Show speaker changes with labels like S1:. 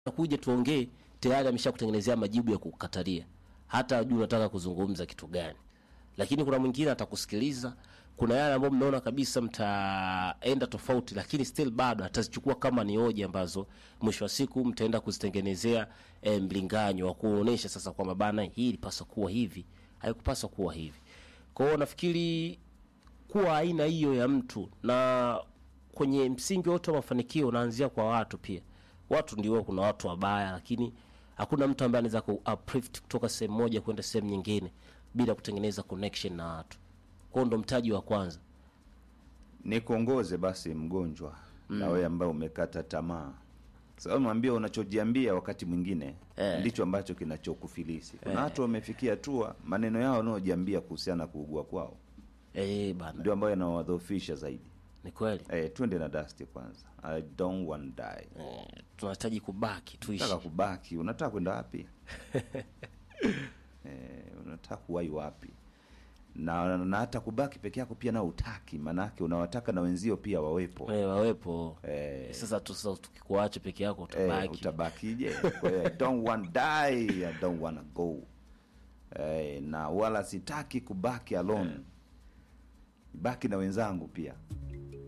S1: kuja tuongee, tayari ameshakutengenezea majibu ya kukatalia, hata ajui unataka kuzungumza kitu gani. Lakini kuna mwingine atakusikiliza. Kuna yale ambayo mnaona kabisa mtaenda tofauti, lakini still bado atazichukua kama ni hoja ambazo mwisho wa siku mtaenda kuzitengenezea e, mlinganyo wa kuonesha sasa kwamba bana, hii ilipaswa kuwa hivi, haikupaswa kuwa hivi. Kwa hiyo nafikiri kuwa aina hiyo ya mtu na kwenye msingi wote wa mafanikio unaanzia kwa watu pia. Watu ndio, kuna watu wabaya, lakini hakuna mtu ambaye anaweza ku uplift kutoka sehemu moja kwenda sehemu nyingine bila kutengeneza connection na watu. Kwa hiyo ndo mtaji wa kwanza.
S2: nikuongoze basi mgonjwa na wewe ambaye umekata tamaa sababu mwambie unachojiambia wakati mwingine
S1: Eh.
S2: ndicho ambacho kinachokufilisi kuna watu wamefikia hatua maneno yao wanaojiambia kuhusiana na kuugua kwao
S1: Eh, bana.
S2: ndio ambayo yanawadhoofisha zaidi
S1: Ni kweli.
S2: eh, twende na dasti kwanza i don't want die
S1: Eh, tunahitaji kubaki tuishi.
S2: unataka kubaki unataka kwenda wapi eh, unataka kuwai wapi na, na hata kubaki peke yako pia nao utaki maanake unawataka na wenzio pia wawepo
S1: Eh, wawepo.
S2: Eh.
S1: Sasa tu sasa tukikuacha peke yako
S2: Eh,
S1: utabaki.
S2: utabakije kwa hiyo I don't want die I don't wanna go eh, na wala sitaki kubaki alone baki na wenzangu pia